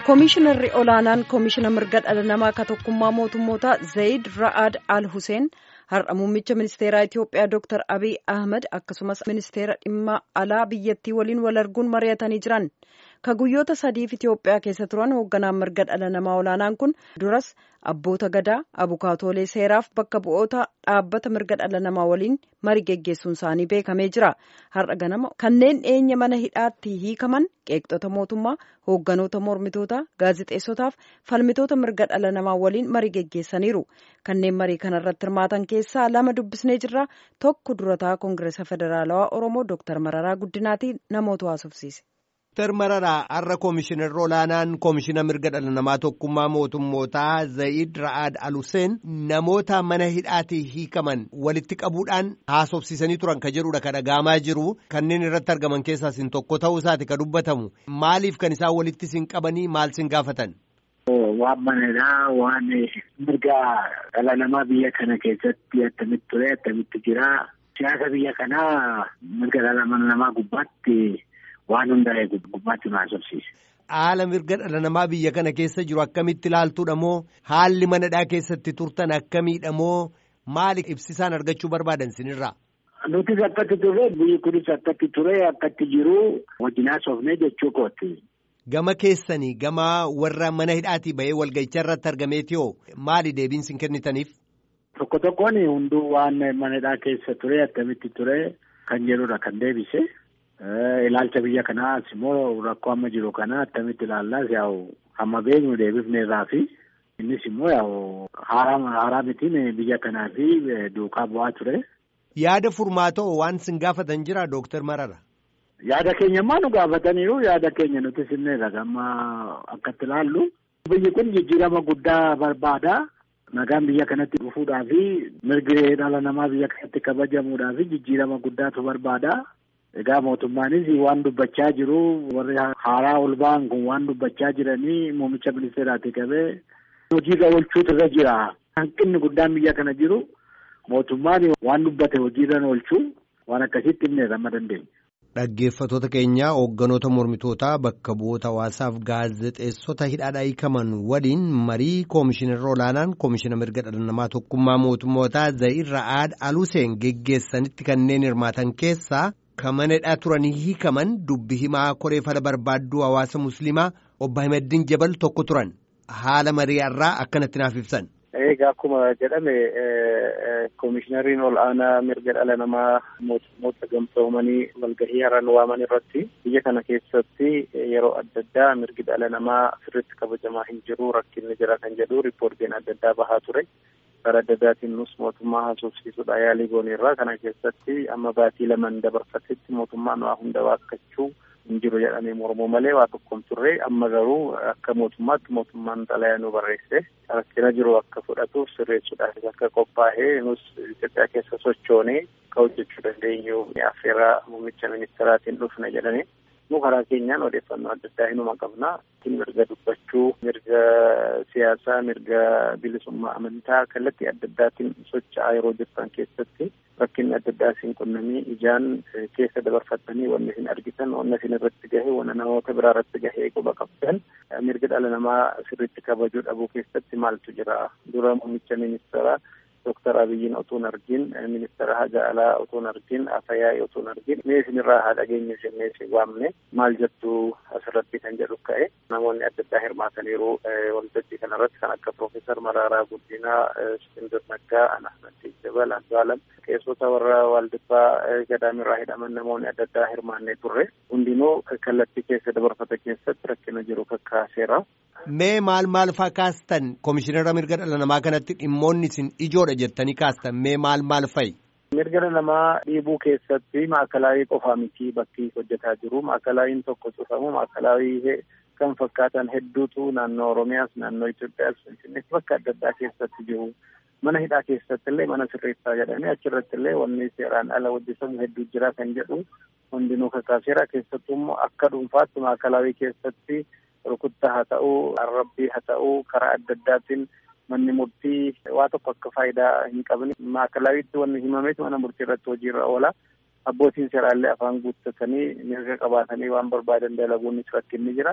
Koomishinarri olaanaan koomishina mirga dhala namaa ka tokkummaa mootummoota Zayid Ra'ad Al Hussein har'a muummicha ministeeraa Itiyoophiyaa Dr. Abiy Ahmed akkasumas ministeera dhimma alaa biyyattii waliin wal arguun mari'atanii jiran. Ka guyyoota sadiif Itiyoophiyaa keessa turan hoogganaan mirga dhala namaa olaanaan kun duras abboota gadaa abukaatoolee seeraaf bakka bu'oota dhaabbata mirga dhala namaa waliin marii geggeessuun isaanii beekamee jira. Har'a ganama kanneen dhiyeenya mana hidhaatti hiikaman qeeqxota mootummaa hoogganoota mormitootaa gaazixeessotaaf falmitoota mirga dhala namaa waliin marii geggeessaniiru. Kanneen marii kanarratti hirmaatan keessaa lama dubbisnee jirra. Tokko durataa Koongireesa Federaalawaa Oromoo Dooktar Mararaa Guddinaatiin namoota haasofsiise. Dooktar Mararaa har'a koomishinarri olaanaan koomishina mirga dhala namaa tokkummaa mootummootaa Zayid Ra'ad Aluseen namoota mana hidhaatii hiikaman walitti qabuudhaan haasofsiisanii turan ka jedhudha ka dhagaamaa jiru kanneen irratti argaman keessaa isin tokko ta'uu isaati ka dubbatamu maaliif kan isaan walitti isin qabanii maal isin gaafatan. Waan manadhaa waan mirga dhala namaa biyya kana keessatti attamitti ture attamitti jira siyaasa biyya kanaa mirga dhala namaa gubbaatti. Waan hundaa'e gubbaatti nu haasofsiise. Haala mirga dhala namaa biyya kana keessa jiru akkamitti ilaaltuudha moo haalli manadhaa keessatti turtan akkamiidha moo maali ibsisaan argachuu barbaadan sinirraa? Nutis akkatti turre biyyi kunis akkatti ture akkatti jiru wajjin haasofnee jechuu kooti. Gama keessanii gama warra mana hidhaatii bahee walgahichaa irratti argameetiyoo maali deebiin sin kennitaniif? Tokko tokkoon hunduu waan mana hidhaa keessa ture akkamitti ture kan jedhudha kan deebise. Ilaalcha biyya kanaas immoo rakkoo amma jiru kana attamitti ilaallaas yaa'u hamma beeknu deebifne irraa fi innis immoo yaa'u haaraa mitiin biyya kanaa fi duukaa bu'aa ture. Yaada furmaatoo waan sin gaafatan jira Dooktar Marara. Yaada keenya immoo nu gaafataniiru yaada keenya nuti sinneedha gamma akkatti ilaallu. Biyyi kun jijjiirama guddaa barbaada. Nagaan biyya kanatti dhufuudhaa fi mirgi dhala namaa biyya kanatti kabajamuudhaa fi jijjiirama guddaatu barbaada. Egaa mootummaanis waan dubbachaa jiru warri haaraa ol ba'an kun waan dubbachaa jiranii muummicha ministeeraati qabee hojiirra oolchuutu irra jira. Hanqinni guddaan biyya kana jiru mootummaan waan dubbate hojiirra oolchuu waan akkasitti himne amma dandeenya. Dhaggeeffattoota keenya hoogganoota mormitootaa bakka bu'oota hawaasaaf gaazexeessota hidhaadhaa hiikaman waliin marii koomishinarra olaanaan koomishina mirga dhala namaa tokkummaa mootummootaa Zayid Ra'aad Aluseen geggeessanitti kanneen hirmaatan keessaa. Kan mana hidhaa turanii hiikaman dubbi himaa koree fala barbaadduu hawaasa musliimaa obbo Ahimadiin Jabal tokko turan haala mari'arraa akkanatti naaf ibsan. Egaa akkuma jedhame koomishinariin ol aanaa mirga dhala namaa mootummoota gamtoomanii walgahii har'aan waaman irratti biyya kana keessatti yeroo adda addaa mirgi dhala namaa sirriitti kabajamaa hin jiru rakkinni jira kan jedhu riippoortiin adda addaa bahaa ture. Karaa adda addaatiin nus mootummaa haasofsiisuudha yaalii goonirraa kana keessatti amma baatii lamaan dabarfatetti mootummaan waa hunda waakkachuu hin jiru jedhamee mormuu malee waa tokkoon turre amma garuu akka mootummaatti mootummaan xalayaa nu barreesse rakkina jiru akka fudhatuuf sirreessuudhaaf akka qophaa'ee nus Itoophiyaa keessa sochoonee akka hojjechuu dandeenyu affeeraa muummicha ministeeraatiin dhufne jedhanii nu karaa keenyaan odeeffannoo adda addaa hinuma qabna mirga dubbachuu mirga siyaasaa mirga bilisummaa amantaa kallattii adda addaatiin socho'aa yeroo jirtan keessatti rakkinni adda addaa isin qunnamii ijaan keessa dabarfattanii wanni isin argitan wanna isin irratti gahe wanna namoota biraa irratti gahee quba qabdan mirga dhala namaa sirriitti kabajuu dhabuu keessatti maaltu jira dura muummicha ministeeraa Dooktar Abiyyiin otoo hin argin ministeera haja alaa otoo hin argin afayyaa'ii otoo hin argin mee isinirraa haa dhageenyu jennee si waamne maal jettu asirratti kan jedhu ka'e namoonni adda addaa hirmaataniiru waltajjii kanarratti kan akka Profeesar Maraaraa Guddinaa, Iskindir Naggaa, Ahmad Jabal, Andu'aalam qeessota warra Waldibbaa gadaamirraa hidhaman namoonni adda addaa hirmaannee turre hundinuu kallattii keessa dabarfata keessatti rakkina jiru kakkaaseera. Mee maal maal faa kaastan koomishinara mirga dhala namaa kanatti dhimmoonni isin ijoodha jettanii kaastan mee maal maal fa'i? Mirga dhala namaa dhiibuu keessatti maakalaayii qofaa miti bakki hojjetaa jiru. Maakalaayiin tokko cufamu maakalaayii kan fakkaatan hedduutu naannoo Oromiyaas naannoo Itoophiyaas Finfinnees bakka adda addaa keessatti jiru. Mana hidhaa keessatti illee mana sirreessaa jedhanii achirratti illee wanni seeraan ala hojjetamu hedduu jira kan jedhu hundinuu kakkaaseera keessattuu immoo akka dhuunfaatti maakalaawii keessatti rukuttaa haa ta'uu arrabbii haa ta'uu karaa adda addaatiin manni murtii waa tokko akka faayidaa hin qabne maakalaawiitti wanni himameetu mana murtii irratti hojiirra oola. Abbootiin seeraallee afaan guuttatanii mirga qabaatanii waan barbaadan dalaguunis rakkinni jira.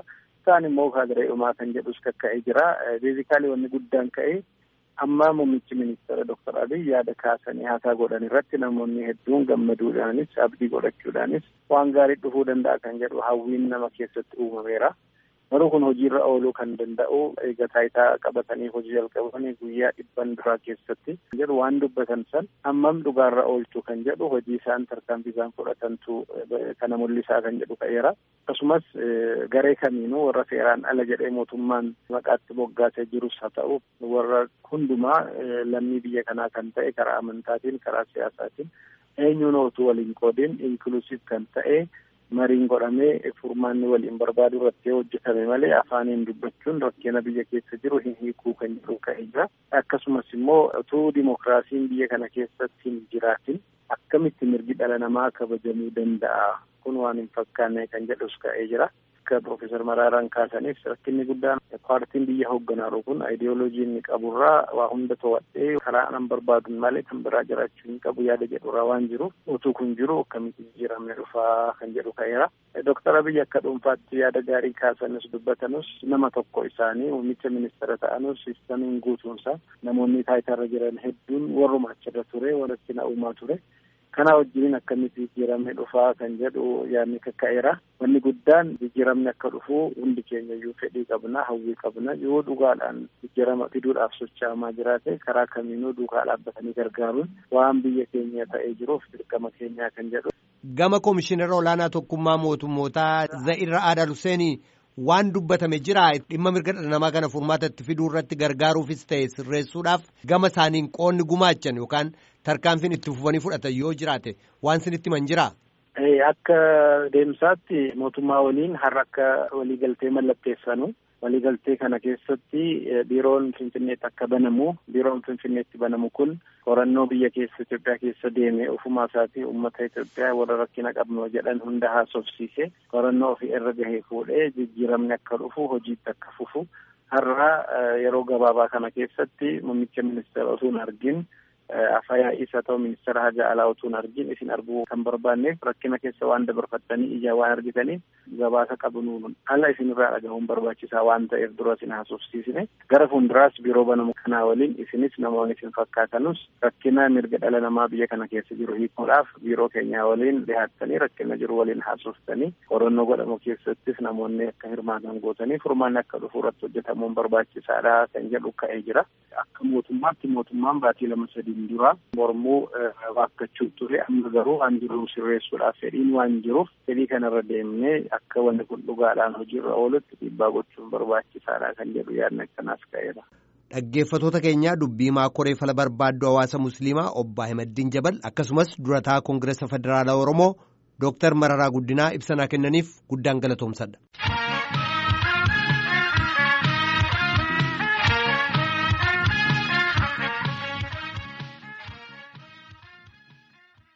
kaan immoo kaadiree dhumaa kan jedhus kakka'ee jira. Beezikaalii wanni guddaan ka'e amma muummichi ministeera Dr. Abiy yaada kaasanii haasaa godhan irratti namoonni hedduun gammaduudhaanis abdii godhachuudhaanis waan gaarii dhufuu danda'a kan jedhu hawwiin nama keessatti uumameera. Garuu kun hojiirra ooluu kan danda'u eega taayitaa qabatanii hojii jalqabanii guyyaa dhibban duraa keessatti jedhu waan dubbatan san hammam dhugaarra oolchuu kan jedhu hojii isaan tarkaanfii isaan fudhatantu kana mul'isaa kan jedhu ka'eera. Akkasumas garee kamiinuu warra seeraan ala jedhee mootummaan maqaatti moggaasee jirus haa ta'u warra hundumaa lammii biyya kanaa kan ta'e karaa amantaatiin karaa siyaasaatiin eenyuun otuu waliin qoodin inklusiv kan ta'e mariin godhamee furmaanni waliin barbaadu irratti hojjetame malee afaaniin dubbachuun rakkina biyya keessa jiru hin hiikuu kan jedhu ka'ee jira. Akkasumas immoo utuu dimokiraasiin biyya kana keessatti hin jiraatin akkamitti mirgi dhala namaa kabajamuu danda'a kun waan hin fakkaanne kan jedhus ka'ee jira. Akka Profeesar Maraaraan kaasaniif rakkinni guddaan paartiin biyya hoogganaaru kun ayidiyooloojii inni qaburraa waa hunda to'adhee karaa nan barbaadun malee kan biraa jiraachuu hin qabu yaada jedhurraa waan jiruuf utuu kun jiru akkamitti jijjiiramne dhufaa kan jedhu ka'eera. Dooktar Abiy akka dhuunfaatti yaada gaarii kaasanus dubbatanus nama tokko isaanii muummicha ministeera ta'anus sistamiin guutuunsa namoonni taayitarra jiran hedduun warruma achirra ture warratti na uumaa ture. Kana wajjin akkamitti jijjiiramne dhufaa kan jedhu yaadni kakka'eera. Wanni guddaan jijjiiramni akka dhufu hundi keenya iyyuu fedhii qabna, hawwii qabna. Yoo dhugaadhaan jijjiirama fiduudhaaf socha'amaa jiraate karaa kamiinuu duukaa dhaabbatanii gargaaruun waan biyya keenya ta'ee jiruuf dirqama keenyaa kan jedhu. Gama Komishinara Olaanaa Tokkummaa Mootummootaa Za'irra Aadal Huseenii waan dubbatame jira dhimma mirga dhala namaa kana furmaatatti fiduu irratti gargaaruufis ta'e sirreessuudhaaf gama isaaniin qoonni gumaachan yookaan tarkaanfiin itti fufanii fudhatan yoo jiraate waan sinitti himan jira. Akka deemsaatti mootummaa waliin har'a akka waliigaltee mallatteessanu waliigaltee kana keessatti biiroon finfinneetti akka banamu biiroon finfinneetti banamu kun qorannoo biyya keessa Itoophiyaa keessa deeme ofumaa isaatii uummata Itoophiyaa warra rakkina qabnu jedhan hunda haasofsiise qorannoo ofii irra gahee fuudhee jijjiiramni akka dhufu hojiitti akka fufu har'a yeroo gabaabaa kana keessatti muummicha ministeera osoo hin argin afayyaa'is haa ta'u ministeera haja alaa otoo hin argin isin arguu kan barbaanneef rakkina keessa waan dabarfattanii ijaa waan argitaniif gabaasa qabnuun ala isinirraa dhagahuun barbaachisaa waan ta'eef dura isin haasofsiisne gara fuulduraas biiroo banamu kanaa waliin isinis namoonni isin fakkaatanus rakkina mirga dhala namaa biyya kana keessa jiru hiikuudhaaf biiroo keenyaa waliin dhihaattanii rakkina jiru waliin haasoftanii qorannoo godhamu keessattis namoonni akka hirmaatan gootanii furmaanni akka dhufu irratti hojjetamuun barbaachisaadha kan jedhu ka'ee jira. Akka mootummaatti mootummaan baatii lama sadiin dura mormuu waakkachuu ture amma garuu waan jiru sirreessuudhaaf fedhiin waan jiruuf fedhii kanarra deemnee akka wanni kun dhugaadhaan hojiirra oolutti dhiibbaa gochuun barbaachisaadha kan jedhu yaadni akkanaas ka'eera. Dhaggeeffattoota keenyaa dubbii maakoree fala barbaaddu hawaasa musliimaa obbo Ahimadiin Jabal akkasumas durataa Koongireesa Federaalaa Oromoo Dooktar Mararaa Guddinaa ibsanaa kennaniif guddaan galatoomsadha.